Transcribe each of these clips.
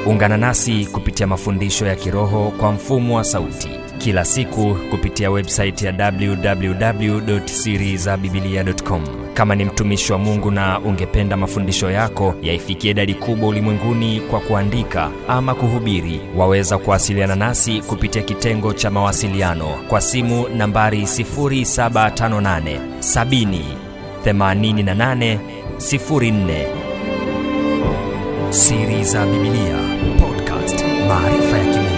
ungana nasi kupitia mafundisho ya kiroho kwa mfumo wa sauti kila siku kupitia websaiti ya www.sirizabibilia.com kama ni mtumishi wa mungu na ungependa mafundisho yako yaifikie idadi kubwa ulimwenguni kwa kuandika ama kuhubiri waweza kuwasiliana nasi kupitia kitengo cha mawasiliano kwa simu nambari 758 70 88 04 siri za bibilia podcast maarifa ya kimungu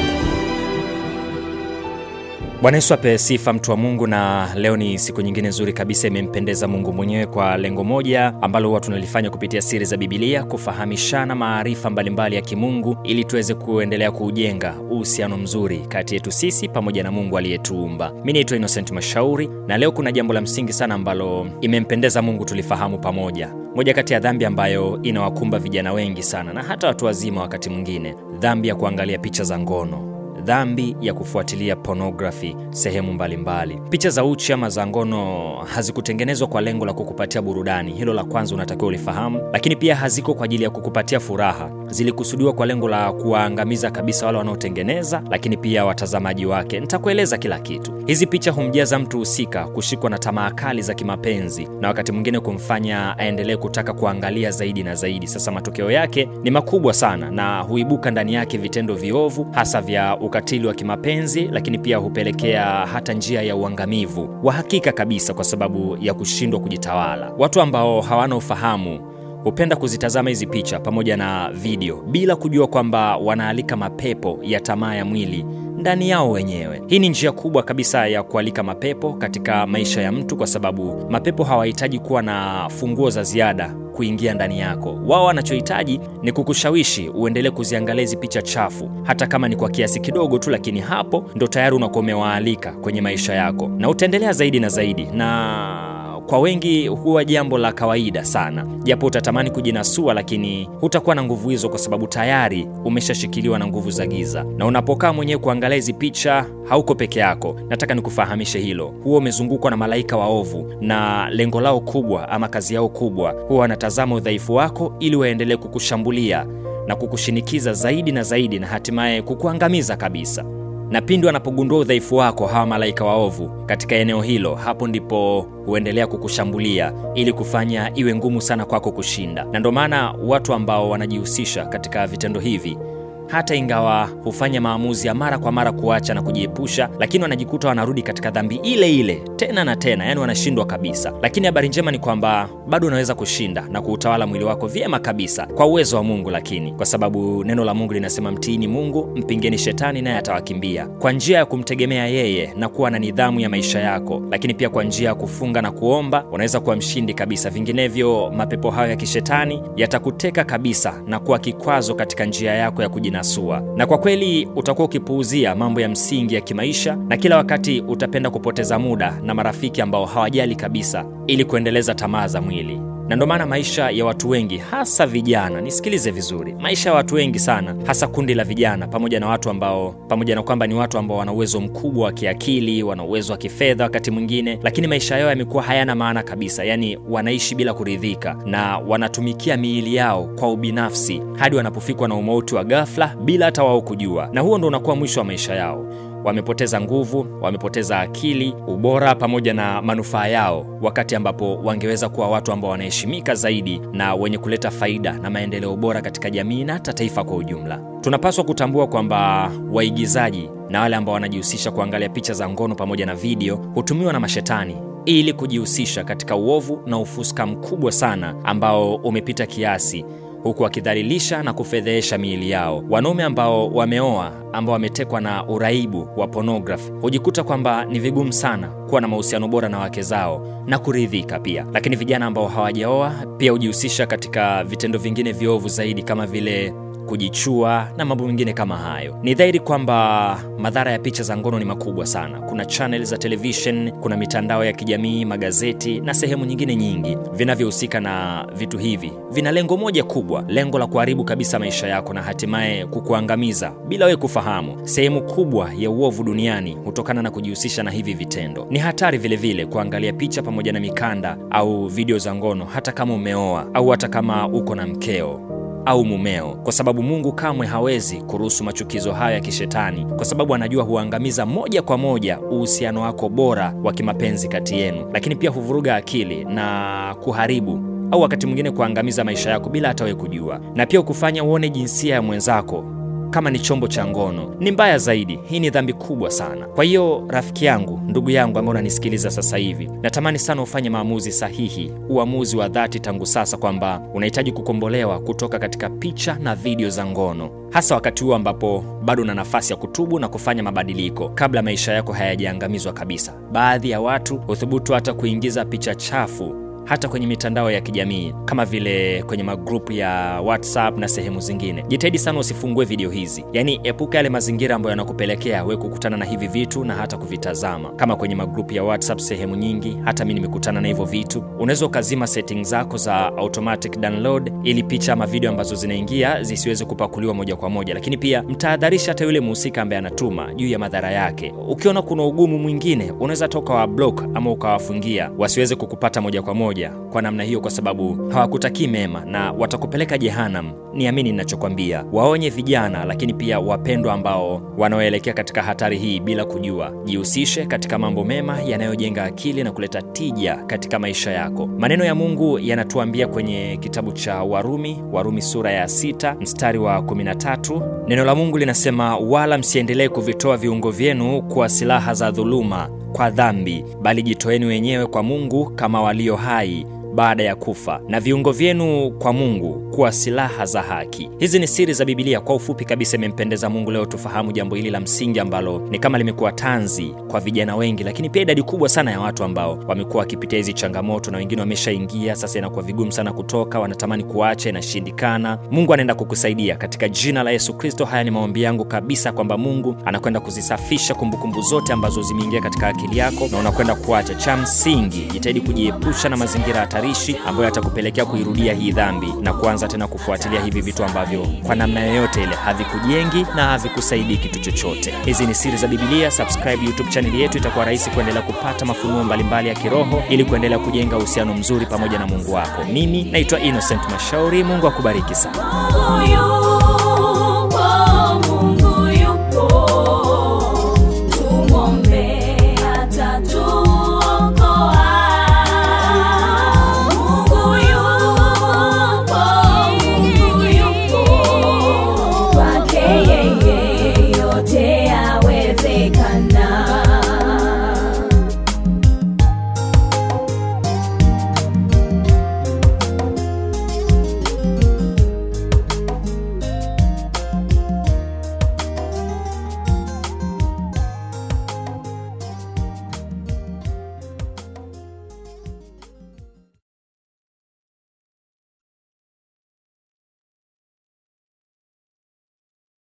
bwana yesu ape sifa mtu wa mungu na leo ni siku nyingine nzuri kabisa imempendeza mungu mwenyewe kwa lengo moja ambalo huwa tunalifanya kupitia siri za bibilia kufahamishana maarifa mbalimbali ya kimungu ili tuweze kuendelea kuujenga uhusiano mzuri kati yetu sisi pamoja na mungu aliyetuumba mi naitwa innocent mashauri na leo kuna jambo la msingi sana ambalo imempendeza mungu tulifahamu pamoja moja kati ya dhambi ambayo inawakumba vijana wengi sana na hata watu wazima wakati mwingine dhambi ya kuangalia picha za ngono dhambi ya kufuatilia pornography sehemu mbalimbali mbali. picha za uchi ama za ngono hazikutengenezwa kwa lengo la kukupatia burudani hilo la kwanza unatakiwa ulifahamu lakini pia haziko kwa ajili ya kukupatia furaha zilikusudiwa kwa lengo la kuwaangamiza kabisa wale wanaotengeneza lakini pia watazamaji wake nitakueleza kila kitu hizi picha humjaza mtu husika kushikwa na tamaa kali za kimapenzi na wakati mwingine kumfanya aendelee kutaka kuangalia zaidi na zaidi sasa matokeo yake ni makubwa sana na huibuka ndani yake vitendo viovu hasa vya ukatili wa kimapenzi lakini pia hupelekea hata njia ya uangamivu wa hakika kabisa kwa sababu ya kushindwa kujitawala watu ambao hawana ufahamu hupenda kuzitazama hizi picha pamoja na video bila kujua kwamba wanaalika mapepo ya tamaa ya mwili ndani yao wenyewe hii ni njia kubwa kabisa ya kualika mapepo katika maisha ya mtu kwa sababu mapepo hawahitaji kuwa na funguo za ziada kuingia ndani yako wao wanachohitaji ni kukushawishi uendelee kuziangalia hizi picha chafu hata kama ni kwa kiasi kidogo tu lakini hapo ndo tayari unakuwa umewaalika kwenye maisha yako na utaendelea zaidi na zaidi na kwa wengi huwa jambo la kawaida sana japo utatamani kujinasua lakini hutakuwa na nguvu hizo kwa sababu tayari umeshashikiliwa na nguvu za giza na unapokaa mwenyewe kuangalia hizi picha hauko peke yako nataka nikufahamishe hilo huwa umezungukwa na malaika waovu na lengo lao kubwa ama kazi yao kubwa huwa wanatazama udhaifu wako ili waendelee kukushambulia na kukushinikiza zaidi na zaidi na hatimaye kukuangamiza kabisa na pindi wanapogundua udhaifu wako hawa malaika waovu katika eneo hilo hapo ndipo huendelea kukushambulia ili kufanya iwe ngumu sana kwako kushinda na ndio maana watu ambao wanajihusisha katika vitendo hivi hata ingawa hufanya maamuzi ya mara kwa mara kuacha na kujiepusha lakini wanajikuta wanarudi katika dhambi ile ile tena na tena yani wanashindwa kabisa lakini habari njema ni kwamba bado unaweza kushinda na kuutawala mwili wako vyema kabisa kwa uwezo wa mungu lakini kwa sababu neno la mungu linasema mtiini mungu mpingeni shetani naye atawakimbia kwa njia ya kumtegemea yeye na kuwa na nidhamu ya maisha yako lakini pia kwa njia ya kufunga na kuomba unaweza kuwa mshindi kabisa vinginevyo mapepo hayo ya kishetani yatakuteka kabisa na kuwa kikwazo katika njia yako ya kujina kujinasua na kwa kweli utakuwa ukipuuzia mambo ya msingi ya kimaisha na kila wakati utapenda kupoteza muda na marafiki ambao hawajali kabisa ili kuendeleza tamaa za mwili na ndo maana maisha ya watu wengi hasa vijana nisikilize vizuri maisha ya watu wengi sana hasa kundi la vijana pamoja na watu ambao pamoja na kwamba ni watu ambao wana uwezo mkubwa wa kiakili wana uwezo wa kifedha wakati mwingine lakini maisha yao yamekuwa hayana maana kabisa yaani wanaishi bila kuridhika na wanatumikia miili yao kwa ubinafsi hadi wanapofikwa na umauti wa ghafla bila hata wao kujua na huo ndo unakuwa mwisho wa maisha yao wamepoteza nguvu wamepoteza akili ubora pamoja na manufaa yao wakati ambapo wangeweza kuwa watu ambao wanaheshimika zaidi na wenye kuleta faida na maendeleo bora katika jamii na hata taifa kwa ujumla tunapaswa kutambua kwamba waigizaji na wale ambao wanajihusisha kuangalia picha za ngono pamoja na video hutumiwa na mashetani ili kujihusisha katika uovu na ufuska mkubwa sana ambao umepita kiasi huku wakidhalilisha na kufedhehesha miili yao wanaume ambao wameoa ambao wametekwa na uraibu wa pornography hujikuta kwamba ni vigumu sana kuwa na mahusiano bora na wake zao na kuridhika pia lakini vijana ambao hawajaoa pia hujihusisha katika vitendo vingine viovu zaidi kama vile kujichua na mambo mengine kama hayo ni dhahiri kwamba madhara ya picha za ngono ni makubwa sana kuna chanel za televishen kuna mitandao ya kijamii magazeti na sehemu nyingine nyingi vinavyohusika na vitu hivi vina lengo moja kubwa lengo la kuharibu kabisa maisha yako na hatimaye kukuangamiza bila wewe kufahamu sehemu kubwa ya uovu duniani hutokana na kujihusisha na hivi vitendo ni hatari vilevile vile kuangalia picha pamoja na mikanda au video za ngono hata kama umeoa au hata kama uko na mkeo au mumeo, kwa sababu Mungu kamwe hawezi kuruhusu machukizo hayo ya kishetani, kwa sababu anajua huangamiza moja kwa moja uhusiano wako bora wa kimapenzi kati yenu, lakini pia huvuruga akili na kuharibu au wakati mwingine kuangamiza maisha yako bila hata wewe kujua, na pia kufanya uone jinsia ya mwenzako kama ni chombo cha ngono. Ni mbaya zaidi, hii ni dhambi kubwa sana. Kwa hiyo rafiki yangu, ndugu yangu ambaye unanisikiliza sasa hivi, natamani sana ufanye maamuzi sahihi, uamuzi wa dhati tangu sasa, kwamba unahitaji kukombolewa kutoka katika picha na video za ngono, hasa wakati huu ambapo bado una nafasi ya kutubu na kufanya mabadiliko kabla maisha yako hayajaangamizwa kabisa. Baadhi ya watu huthubutu hata kuingiza picha chafu hata kwenye mitandao ya kijamii kama vile kwenye magrupu ya WhatsApp na sehemu zingine. Jitahidi sana usifungue video hizi, yaani epuka yale mazingira ambayo yanakupelekea we kukutana na hivi vitu na hata kuvitazama, kama kwenye magrupu ya WhatsApp. Sehemu nyingi hata mi nimekutana na hivyo vitu. Unaweza ukazima settings zako za automatic download ili picha ama video ambazo zinaingia zisiweze kupakuliwa moja kwa moja, lakini pia mtahadharisha hata yule mhusika ambaye anatuma juu ya madhara yake. Ukiona kuna ugumu mwingine, unaweza hata ukawablock ama ukawafungia wasiweze kukupata moja kwa moja kwa namna hiyo, kwa sababu hawakutakii mema na watakupeleka jehanam. Niamini ninachokwambia. Waonye vijana, lakini pia wapendwa ambao wanaoelekea katika hatari hii bila kujua. Jihusishe katika mambo mema yanayojenga akili na kuleta tija katika maisha yako. Maneno ya Mungu yanatuambia kwenye kitabu cha Warumi, Warumi sura ya sita mstari wa 13. Neno la Mungu linasema, wala msiendelee kuvitoa viungo vyenu kuwa silaha za dhuluma kwa dhambi, bali jitoeni wenyewe kwa Mungu kama walio hai baada ya kufa na viungo vyenu kwa Mungu kuwa silaha za haki. Hizi ni siri za Biblia. Kwa ufupi kabisa, imempendeza Mungu leo tufahamu jambo hili la msingi ambalo ni kama limekuwa tanzi kwa vijana wengi, lakini pia idadi kubwa sana ya watu ambao wamekuwa wakipitia hizi changamoto, na wengine wameshaingia sasa, inakuwa vigumu sana kutoka, wanatamani kuacha, inashindikana. Mungu anaenda kukusaidia katika jina la Yesu Kristo. Haya ni maombi yangu kabisa kwamba Mungu anakwenda kuzisafisha kumbukumbu zote ambazo zimeingia katika akili yako na unakwenda kuacha. Cha msingi, jitahidi kujiepusha na mazingira hatari ambayo yatakupelekea kuirudia hii dhambi na kuanza tena kufuatilia hivi vitu ambavyo kwa namna yoyote ile havikujengi na havikusaidii kitu chochote. Hizi ni siri za Biblia. Subscribe YouTube chaneli yetu, itakuwa rahisi kuendelea kupata mafunuo mbalimbali ya kiroho ili kuendelea kujenga uhusiano mzuri pamoja na Mungu wako. Mimi naitwa Innocent Mashauri. Mungu akubariki sana.